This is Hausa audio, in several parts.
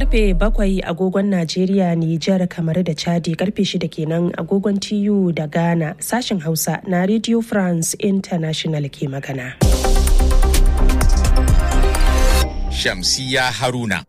karfe bakwai agogon Najeriya, Nijar, kamar da Chadi karfe shida kenan agogon TU da Ghana sashen Hausa na Radio France International ke magana. Shamsiya Haruna.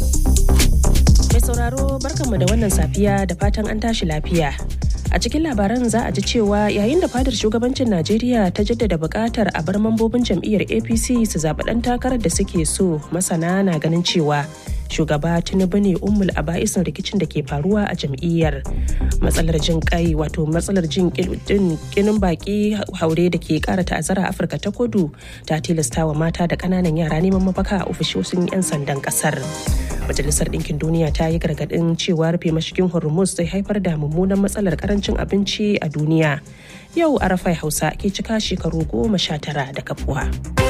Mai sauraro barkanmu da wannan safiya da fatan an tashi lafiya. A cikin labaran za a ji cewa yayin da fadar shugabancin Najeriya ta jaddada buƙatar a bar mambobin jam'iyyar APC su zaɓi ɗan takarar da suke so masana na ganin cewa shugaba Tinubu ne ummul aba'isin rikicin da ke faruwa a jam'iyyar. Matsalar jin kai wato matsalar jin kinin baki haure da ke ƙara ta'azzara Afirka ta kudu ta tilasta wa mata da ƙananan yara neman mafaka a ofishoshin 'yan sandan ƙasar. Majalisar Ɗinkin Duniya ta yi gargaɗin cewa rufe mashigin Hormuz zai haifar da mummunan matsalar karancin abinci a duniya. Yau Arafai Hausa ke cika shekaru goma sha tara da kafuwa.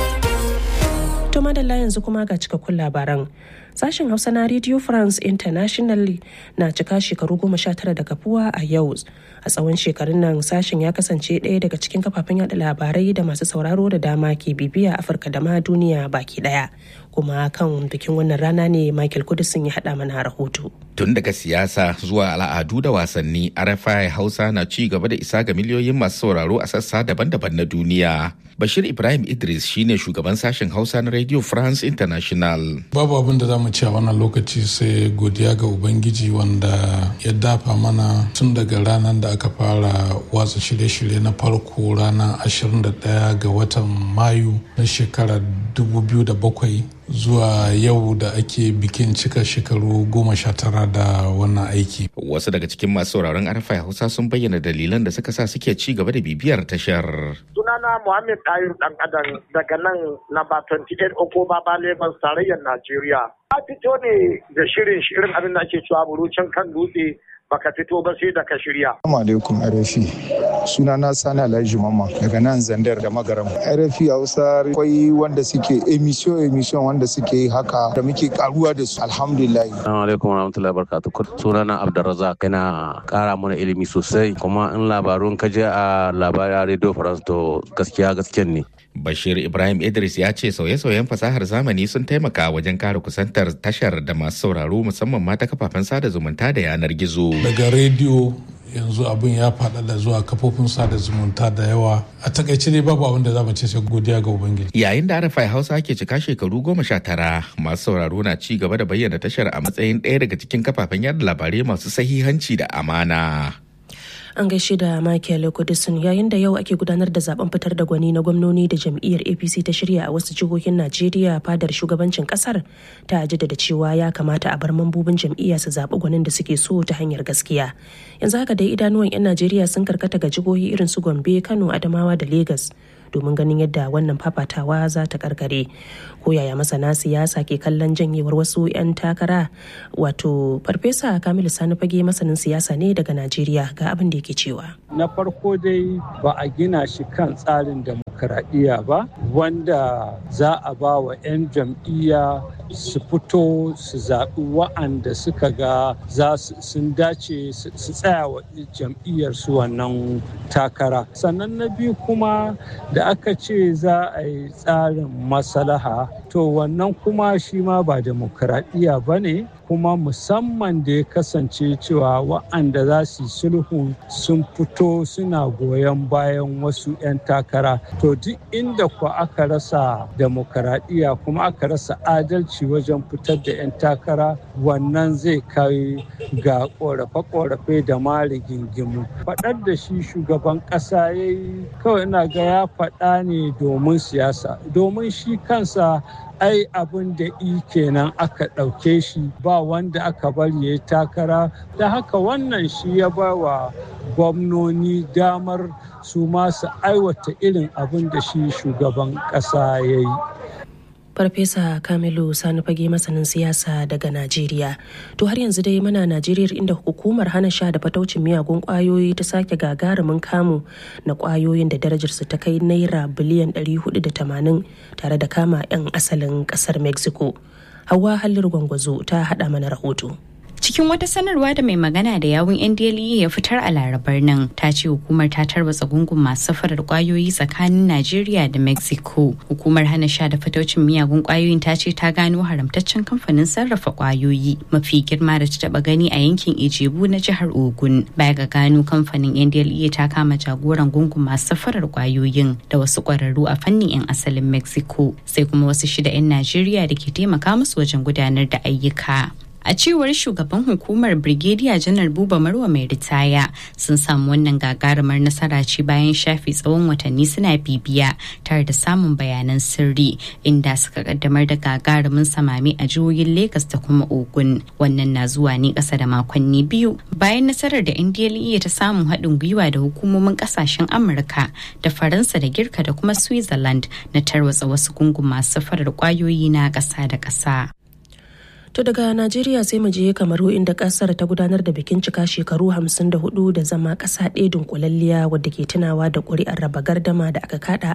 To madalla yanzu kuma ga cikakkun labaran. Sashen Hausa na Radio France International na cika shekaru goma sha tara da kafuwa a yau. A tsawon shekarun nan sashen ya kasance ɗaya daga cikin kafafen yada labarai da masu sauraro da dama ke bibiya Afirka da ma duniya baki ɗaya. Kuma kan bikin wannan rana ne Michael Kudisin ya haɗa mana rahoto. Tun daga siyasa zuwa al'adu da wasanni, RFI Hausa na ci gaba da isa ga miliyoyin masu sauraro a sassa daban-daban na duniya. Bashir Ibrahim Idris shine shugaban sashen Hausa na Radio France International. Babu abin da za mu ci a wannan lokaci sai godiya ga Ubangiji wanda ya dafa mana tun daga ranar da aka fara watsa shirye-shirye na farko ranar 21 ga watan Mayu na shekarar 2007 zuwa yau da ake bikin cika shekaru goma sha tara da wannan aiki. Wasu daga cikin masu sauraron arfa Hausa sun bayyana dalilan da suka sa suke ci gaba da bibiyar tashar. Sunana Muhammad Ayur Dan Adam daga nan namba 28 Okoba ba Lagos tarayyar Najeriya. Ta fito ne da shirin shirin abin da ake cewa burucin kan dutse baka fito ba sai da ka shirya. Assalamu alaikum RFI. Suna na Sani Alhaji Mama daga nan Zandar da Magaram. RFI Hausa akwai wanda suke emission emission wanda suke yi haka da muke karuwa da su alhamdulillah. Assalamu alaikum warahmatullahi wabarakatuh. Suna na Abdulrazak yana kara mana ilimi sosai kuma in labarun ka je a labarai Radio France to gaskiya gaskiyan ne. Bashir Ibrahim Idris ya ce sauye-sauyen fasahar zamani sun taimaka wajen kare kusantar tashar da masu sauraro musamman ma ta kafafen sada zumunta da yanar gizo. Daga rediyo yanzu abin ya faɗaɗa zuwa kafofin sada zumunta da yawa a takaice dai babu abin da za mu ce sai godiya ga ubangiji yayin da arafai hausa ke cika shekaru goma sha tara masu sauraro na ci gaba da bayyana tashar a matsayin ɗaya daga cikin kafafen yada labarai masu sahihanci da amana an gaishe da Michael Kudisin yayin da yau ake gudanar da zaben fitar da gwani na gwamnoni da jam'iyyar APC ta shirya a wasu jihohin Najeriya fadar shugabancin kasar ta jaddada cewa ya kamata a bar mambobin jam'iyya su zaɓi gwanin da suke so ta hanyar gaskiya. Yanzu haka dai idanuwan 'yan Najeriya sun karkata ga jihohi irin su Gombe, Kano, Adamawa da Legas. domin ganin yadda wannan fafatawa za ta karkare ko yaya masana siyasa ke kallon janyewar wasu 'yan takara wato farfesa kamilu sani fage masanin siyasa ne daga najeriya ga abin da yake cewa na farko dai ba a gina shi kan tsarin demokaradiyya ba wanda za a ba wa 'yan jam'iyya su fito su zaɓi wa'anda suka ga za sun dace su tsaya wa jam'iyyar su wannan takara sannan na biyu kuma da aka ce za a yi tsarin maslaha to wannan kuma shi ma ba demokaradiyya ba ne kuma musamman da ya kasance cewa wa'anda za su yi sulhu sun fito suna goyon bayan wasu 'yan takara to duk inda ku aka rasa demokaradiyya kuma aka rasa adalci wajen fitar da 'yan takara wannan zai kai ga korafe-korafe da ma rigingimu faɗar da shi shugaban ƙasa ya yi kawai ina ga ya faɗa ne domin siyasa domin shi kansa ai abin da i kenan aka ɗauke shi ba wanda aka bari ya yi takara da haka wannan shi ya ba wa gwamnoni damar su masu aiwata irin abin da shi shugaban ƙasa ya yi farfesa kamilu sani fage masanin siyasa daga najeriya to har yanzu dai muna najeriya inda hukumar hana sha da fataucin miyagun kwayoyi ta sake gagarumin kamu na kwayoyin da darajarsu ta kai naira biliyan 480 tare da kama 'yan asalin kasar mexico hawa halin gwangwazo ta hada mana rahoto cikin wata sanarwa da mai magana da yawun ndle ya fitar a larabar nan ta ce hukumar ta tarwatsa gungun masu safarar kwayoyi tsakanin najeriya da mexico hukumar hana sha da fataucin miyagun kwayoyin ta ce ta gano haramtaccen kamfanin sarrafa kwayoyi mafi girma da ta taba gani a yankin ijebu na jihar ogun baya ga gano kamfanin ndle ta kama jagoran gungun masu safarar kwayoyin da wasu kwararru a fannin 'yan asalin mexico sai kuma wasu shida 'yan najeriya da ke taimaka musu wajen gudanar da ayyuka a cewar shugaban hukumar brigadier janar buba marwa mai ritaya sun samu wannan gagarumar nasara ce bayan shafi tsawon watanni suna bibiya tare da samun bayanan sirri inda suka kaddamar da gagarumin samami a jihohin lagos da kuma ogun wannan na zuwa ne kasa da makonni biyu bayan nasarar da ndle ta samun haɗin gwiwa da hukumomin kasashen amurka da faransa da girka da kuma switzerland na tarwatsa wasu gungun masu safarar kwayoyi na ƙasa da ƙasa To daga Najeriya sai mu je Kamaru inda kasar ta gudanar da bikin cika shekaru 54 da zama kasa ɗaya dunkulalliya wadda ke tunawa da ƙuri'ar raba gardama da aka kada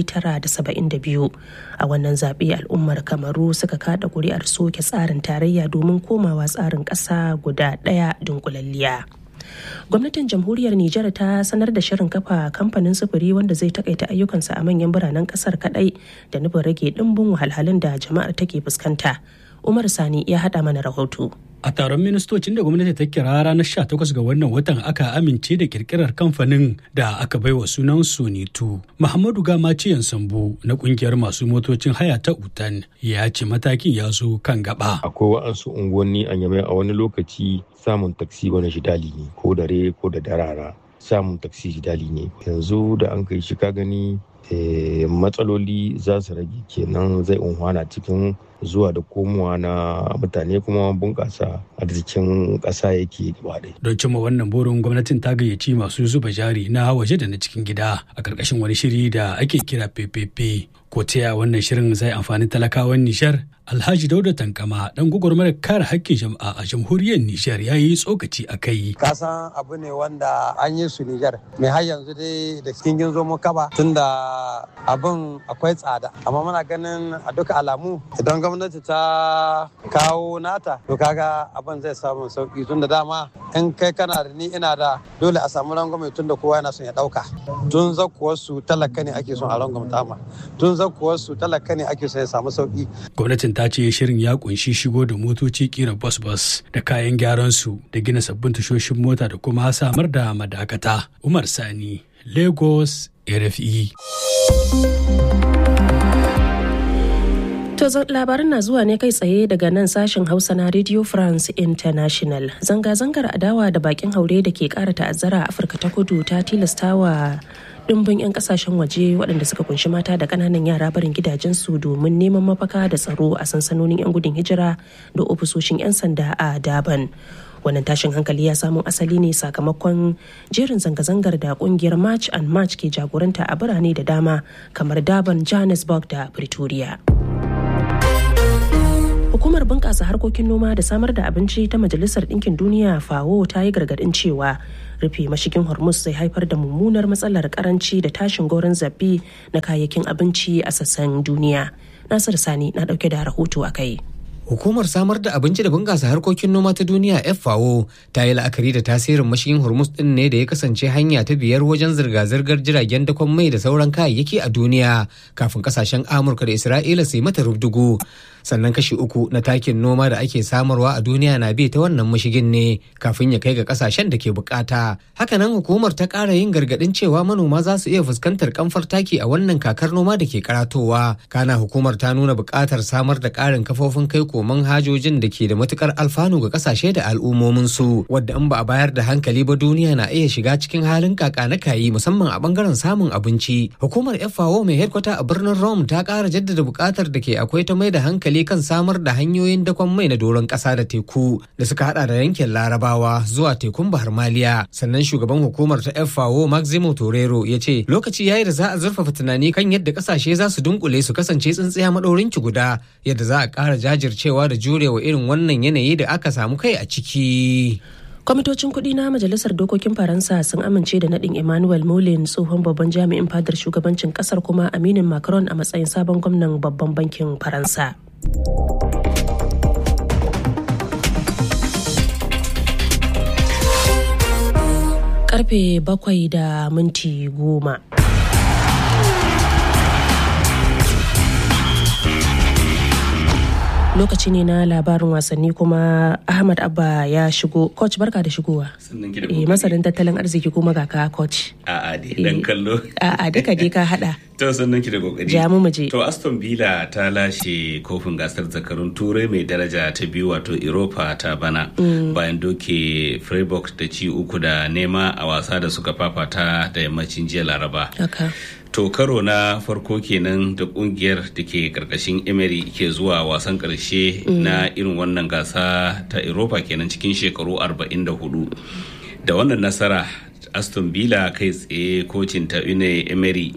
1972. A wannan zaɓe al'ummar Kamaru suka kada ƙuri'ar soke tsarin tarayya domin komawa tsarin ƙasa guda ɗaya dunkulalliya. gwamnatin jamhuriyar nijar ta sanar da shirin kafa kamfanin sufuri wanda zai takaita ayyukansa a manyan biranen kasar kadai da nufin rage dimbin wahalhalun da jama'ar take fuskanta umar sani ya hada mana rahoto A taron ministocin da gwamnati ta kira ranar 18 ga wannan watan aka amince da kirkirar kamfanin da aka baiwa sunan Sonitu. Muhammadu Gamaciyan Sambo na kungiyar masu motocin haya ta Utan ya ce matakin ya zo kan gaba. Akwai wa'ansu unguwanni a yamai a wani lokaci samun taksi wani shidali ne ko dare ko da darara samun taksi shidali ne. Yanzu da an kai shi ka gani matsaloli za su rage kenan zai unhwana cikin zuwa da komowa na mutane kuma bunƙasa arzikin ƙasa yake gaba Don cimma wannan burin gwamnatin ta gayyaci masu zuba jari na waje da na cikin gida a ƙarƙashin wani shiri da ake kira PPP. Ko ta wannan shirin zai amfani talakawan Nijar? Alhaji Dauda Tankama dan gwagwarmayar kare haƙƙin jama'a a jamhuriyar Nijar ya yi tsokaci a kai. Kasan abu ne wanda an yi su Nijar. Mai har yanzu dai da cikin ginzo mu kaba tunda abin akwai tsada. Amma muna ganin a duka alamu idan gwamnati ta kawo nata to kaga abin zai samu sauki tunda dama in kai kana da ni ina da dole a samu rangwame tunda kowa yana son ya ɗauka. Tun zakuwar su talaka ne ake son a rangwamta ma. Tun zakuwar su talaka ne ake son ya samu sauki. Gwamnatin ta ce shirin ya kunshi shigo da motoci kira bus-bus da kayan gyaran su da gina sabbin tashoshin mota da kuma samar da madakata. Umar Sani, Lagos, RFE. To labarin na zuwa ne kai tsaye daga nan sashen Hausa na Radio France International. Zanga-zangar adawa da bakin haure da ke kara ta'azzara a Afirka ta kudu ta tilastawa dimbin 'yan kasashen waje waɗanda suka kunshi mata da ƙananan yara barin gidajensu domin neman mafaka da tsaro a sansanonin 'yan gudun hijira da ofisoshin 'yan sanda a Daban. wannan tashin hankali ya samo asali ne sakamakon jerin zanga-zangar da kungiyar march and march ke jagoranta a birane da dama kamar daban johannesburg da pretoria hukumar bunƙasa harkokin noma da samar da abinci ta majalisar ɗinkin duniya fawo ta yi gargaɗin cewa rufe mashigin hormuz zai haifar da mummunar matsalar karanci da tashin goron zabi na kayayyakin abinci a sassan duniya nasir sani na ɗauke da rahoto a kai Hukumar samar da abinci da bunƙasa harkokin noma ta duniya FAO ta yi la'akari da tasirin mashigin Hormuz ɗin ne da ya kasance hanya ta biyar wajen zirga-zirgar jiragen dakon mai da sauran kayayyaki a duniya kafin kasashen Amurka da Isra'ila su yi mata rubdugu. Sannan kashi uku na takin noma da ake samarwa a duniya na bi ta wannan mashigin ne kafin ya kai ga kasashen da ke bukata. Hakanan hukumar ta ƙara yin gargaɗin cewa manoma za su iya fuskantar kamfar taki a wannan kakar noma da ke karatowa. Kana hukumar ta nuna buƙatar samar da ƙarin kafofin kai koman hajojin da ke da matukar alfanu ga kasashe da al'ummominsu wadda in ba a bayar da hankali ba duniya na iya shiga cikin halin kaka na kayi musamman a bangaren samun abinci hukumar FAO mai headkwata a birnin Rome ta kara jaddada bukatar da ke akwai ta mai da hankali kan samar da hanyoyin dakon mai na doron kasa da teku da suka hada da yankin Larabawa zuwa tekun Bahar Maliya sannan shugaban hukumar ta FAO Maximo Torero ya ce lokaci yayi da za a zurfafa tunani kan yadda kasashe za su dunkule su kasance tsintsiya madaurin ki guda yadda za a kara jajirce cewa da jurewa irin wannan yanayi da aka samu kai a ciki. kwamitocin kuɗi na majalisar dokokin faransa sun amince da naɗin emmanuel molin tsohon babban jami'in fadar shugabancin ƙasar kuma aminin macron a matsayin sabon gwamnan babban bankin faransa karfe bakwai da minti goma. lokaci ne na labarin wasanni kuma ahmad abba ya shigo coach barka da shigowa eh masanin tattalin arziki kuma ga ka coach a'a dai dan kallo a'a duka dai ka hada to sannan ki da kokari ja mu je to aston villa ta lashe kofin gasar zakarun turai mai daraja ta biyu wato europa ta bana bayan doke freiburg da ci uku da nema a wasa da suka fafata da yammacin jiya laraba to karo na farko kenan da kungiyar da ke karkashin emery ke zuwa wasan karshe na irin wannan gasa ta europa kenan cikin shekaru 44 da wannan nasara aston villa kai tsaye kocin ta une emery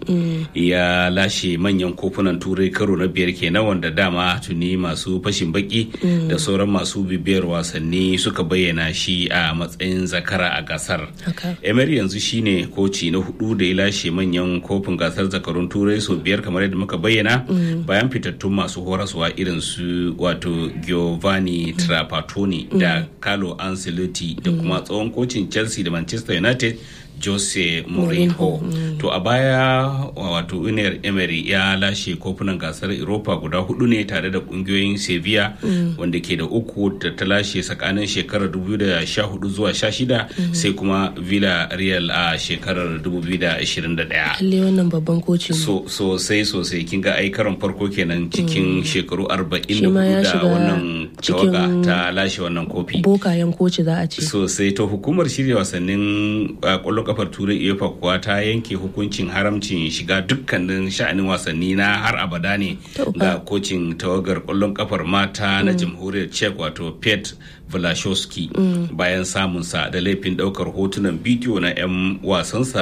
ya lashe manyan kofunan turai karo na biyar kenan wanda dama tuni masu fashin baki da sauran masu bibiyar wasanni suka bayyana shi a matsayin zakara a gasar emery yanzu shine koci na hudu da ya lashe manyan kofin gasar zakarun turai sau biyar kamar yadda muka bayyana bayan fitattun masu horaswa irin su wato giovanni trapattoni da carlo ancelotti da kuma tsohon kocin chelsea da manchester united Jose Mourinho. Mm. To a baya wato Uniyar Emery ya lashe kofunan gasar Europa guda hudu ne tare da kungiyoyin Sevilla mm. wanda ke da uku da ta lashe tsakanin shekarar 2014 zuwa 16 mm. sai kuma Villarreal a shekarar 2021. Lalle wannan babban koci so, sosai sosai kin ga ai karon farko kenan cikin shekaru 44 da wannan tawaga ta lashe wannan kofi. Bokayen koci za a ce. Sosai to hukumar shirya wasannin kwallon kafar turai uefa kuwa ta yanke hukuncin haramcin shiga dukkanin sha'anin wasanni na har abada ne ga kocin tawagar kwallon kafar mata na jamhuriyar czech wato pet Vlashowski bayan samunsa da laifin daukar hotunan bidiyo na 'yan wasansa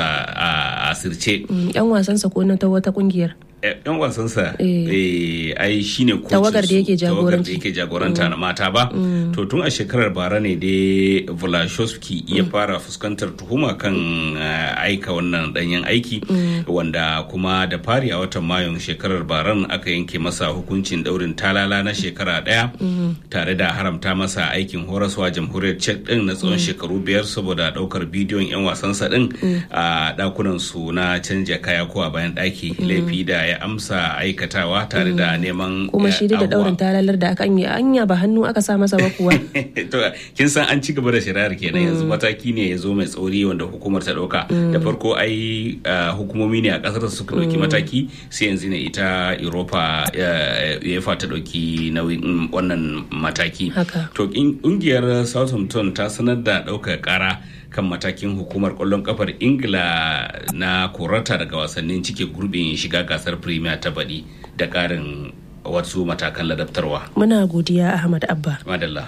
a asirce. 'yan wasansa ko na ta wata kungiyar? yan wasansa ai shine tawagar da yake jagoranci yake jagoranta na mata ba to tun a shekarar bara ne dai Vlashowski ya fara fuskantar tuhuma kan aika wannan danyen aiki wanda kuma da fari a watan mayun shekarar baran aka yanke masa hukuncin daurin talala na shekara daya tare da haramta masa aikin horaswa jamhuriyar czech din na tsawon shekaru biyar saboda daukar bidiyon yan wasansa din a dakunan su na canja kaya ko a bayan daki laifi da ya amsa aikatawa tare da neman kuma shi da daurin talalar da aka yi anya ba hannu aka sa masa ba kuwa to kin san an ci gaba da shari'ar kenan yanzu mataki ne ya zo mai tsauri wanda hukumar ta dauka da farko ai hukumomi ne a kasar suka dauki mataki sai yanzu ne ita europa ya ta dauki nauyin wannan mataki to kungiyar southampton ta sanar da daukar kara kan matakin hukumar kwallon kafar ingila na korata daga wasannin cike gurbin shiga gasar premier ta baɗi da ƙarin wasu matakan ladabtarwa muna godiya ahmad abba madalla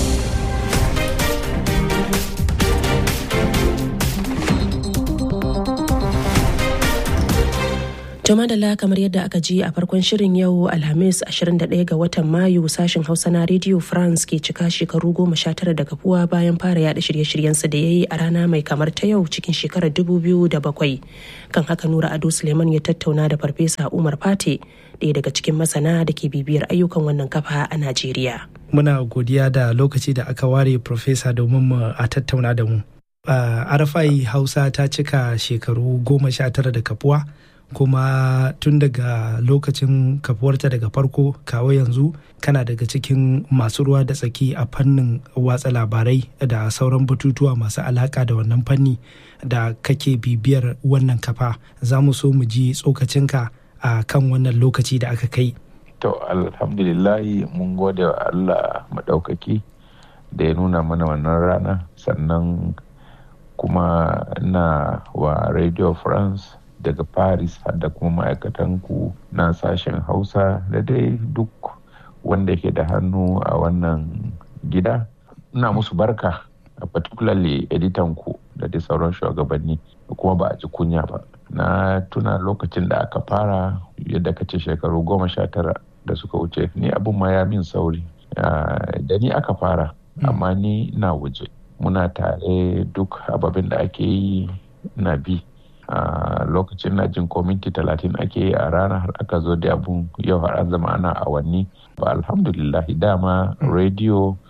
Jama da kamar yadda aka ji a farkon shirin yau Alhamis 21 ga watan Mayu sashen Hausa na Radio France ke cika shekaru goma sha tara da kafuwa bayan fara yada shirye-shiryensa da ya yi a rana mai kamar ta yau cikin shekarar 2007. Kan haka Nura Ado Suleiman ya tattauna da Farfesa Umar Fate ɗaya daga cikin masana da ke bibiyar ayyukan wannan kafa a Najeriya. Muna godiya da lokaci da aka ware Farfesa domin mu a tattauna da mu. Arafai Hausa ta cika shekaru goma sha tara da kafuwa. kuma tun daga lokacin kafuwarta daga farko kawo yanzu kana daga cikin masu ruwa da tsaki a fannin watsa labarai da sauran batutuwa masu alaka da wannan fanni da kake bibiyar wannan kafa za mu so mu ji tsokacinka a kan wannan lokaci da aka kai to alhamdulillahi mun gode wa allah maɗaukaki da ya nuna mana wannan rana sannan kuma na wa radio france daga paris da kuma ma'aikatan ku na sashen hausa da dai duk wanda ke da hannu a wannan gida ina musu barka particularly editan ku da dai sauran shugabanni kuma ba a ji kunya ba na tuna lokacin da aka fara yadda ka ce shekaru goma sha tara da suka wuce ni abin ma ya min sauri da ni aka fara amma ni na waje muna tare duk ababen da ake yi na bi a uh, lokacin na jin ko minti talatin ake yi a rana har aka zo da abun yau har an zama ana awanni ba alhamdulillah dama mm. radio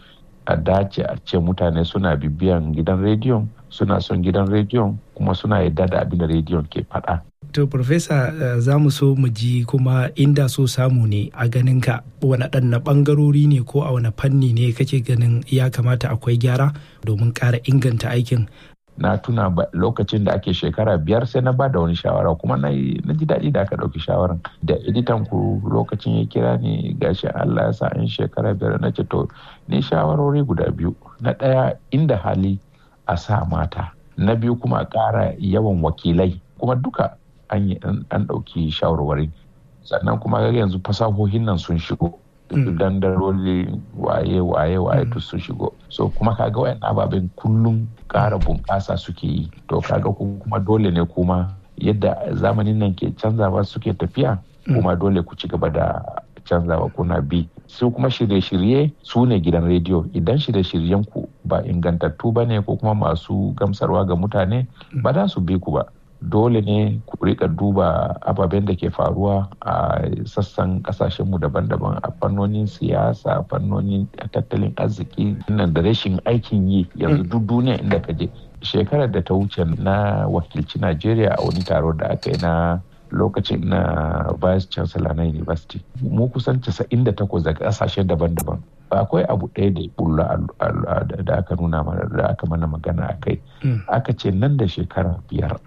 a dace a ce mutane suna bibiyan gidan rediyon suna son gidan rediyon kuma suna yadda da abin da rediyon ke faɗa. To, Profesa, uh, za mu so mu ji kuma inda so samu ne a ganin ka wani ɗanna ɓangarori ne ko a wani fanni ne kake ganin ya kamata akwai gyara domin ƙara inganta aikin. Na tuna lokacin da ake shekara biyar sai na ba da wani shawara kuma na ji daɗi da aka ɗauki shawaran. Da editan ku lokacin ya kira ni gashi Allah ya sa in shekara biyar na ce to ni shawarori guda biyu. Na ɗaya inda hali a sa mata. Na biyu kuma a ƙara yawan wakilai kuma duka an yi an ɗauki shawarwari sannan kuma yanzu fasahohin nan sun shigo dandaroli waye waye waye duk sun shigo so kuma kaga wayan ababen kullum ƙara bunƙasa suke yi to kaga kuma dole ne kuma yadda zamanin nan ke canzawa suke tafiya kuma dole ku ci gaba da canzawa kuna bi su kuma shirye-shirye su ne gidan rediyo idan shirye-shiryen ku ba ingantattu ba ne ko kuma masu gamsarwa ga mutane ba za su bi ku ba dole ne ku rika duba ababen da ke faruwa a sassan kasashenmu daban-daban a fannonin siyasa a fannonin tattalin arziki nan da rashin aikin yi yanzu duk duniya inda ka je shekarar da ta wuce na wakilci najeriya a wani taro da aka yi na lokacin na vice chancellor na university mu kusan 98 daga kasashe daban-daban akwai abu ɗaya da bulla da aka nuna mana da aka mana magana a kai aka ce nan da shekara biyar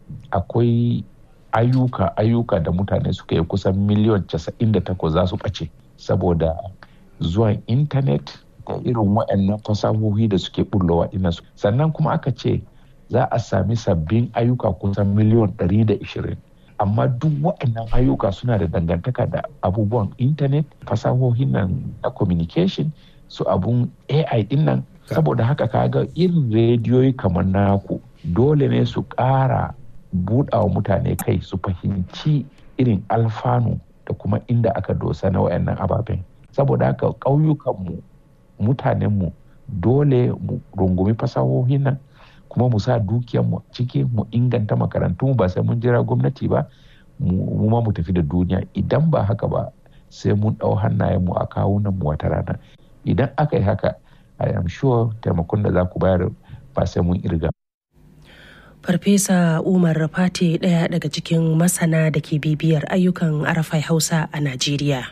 akwai ayyuka ayyuka da mutane suka yi kusan miliyan 98 za su ɓace saboda zuwan intanet da irin waɗannan fasahohi da suke bullowa ina su sannan kuma aka ce za a sami sabbin ayyuka kusan miliyan 120 amma duk waɗannan ayyuka suna da dangantaka da abubuwan intanet fasahohin nan na communication su abun ai din nan saboda haka kaga irin rediyoyi kamar naku dole ne su ƙara buɗawa mutane kai su fahimci irin alfanu da kuma inda aka dosa na wayannan ababen saboda haka ƙauyukanmu mutanenmu dole mu rungumi fasahohin nan kuma mu sa dukiyarmu ciki mu inganta makarantu ba sai mun jira gwamnati ba mu ma mu tafi da duniya idan ba haka ba sai mun ɗau hannayenmu a kawunan mu wata rana idan aka yi haka i am sure taimakon da za ku bayar ba sai mun irga Farfesa Umar Rafate ɗaya daga cikin masana da ke bibiyar ayyukan Arafai Hausa a Najeriya.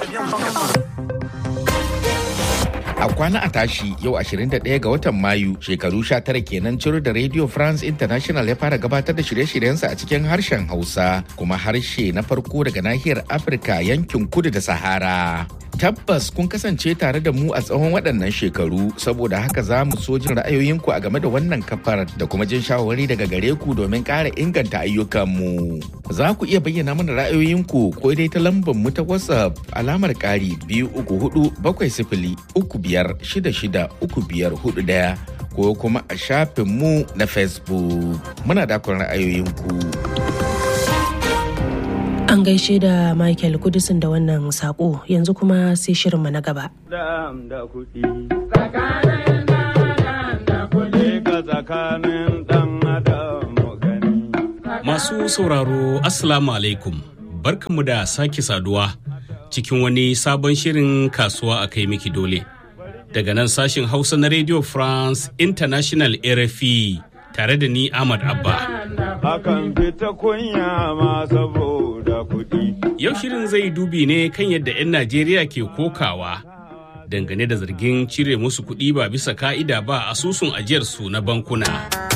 A kwana a tashi yau 21 ga watan Mayu shekaru 19 kenan ciro da Radio France International ya fara gabatar da shirye-shiryensa a cikin harshen Hausa kuma harshe na farko daga nahiyar Afirka yankin kudu da Sahara. Tabbas kun kasance tare da mu a tsawon waɗannan shekaru saboda haka za mu so jin ra'ayoyinku a game da wannan kafar da kuma jin shawarwari daga gare ku domin ƙara inganta ayyukanmu. Za ku iya bayyana mana ra'ayoyinku ko dai ta lambar mu ta WhatsApp alamar ƙari biyu uku hudu bakwai sifili uku biyar shida shida uku biyar hudu ɗaya ko kuma a shafinmu na Facebook. Muna dakon ra'ayoyinku. An gaishe da Michael Kudisin da wannan sako yanzu kuma sai shirinmu na gaba. Masu sauraro Assalamu alaikum barkanmu da sake saduwa cikin wani sabon shirin kasuwa a kai miki dole. Daga nan sashin Hausa na Radio France International RFI tare da ni Ahmad Abba. Akan fita kunya ma saboda kuɗi. Yau shirin zai dubi ne kan yadda 'yan Najeriya ke kokawa dangane da zargin cire musu kuɗi ba bisa ka'ida ba asusun ajiyarsu na bankuna.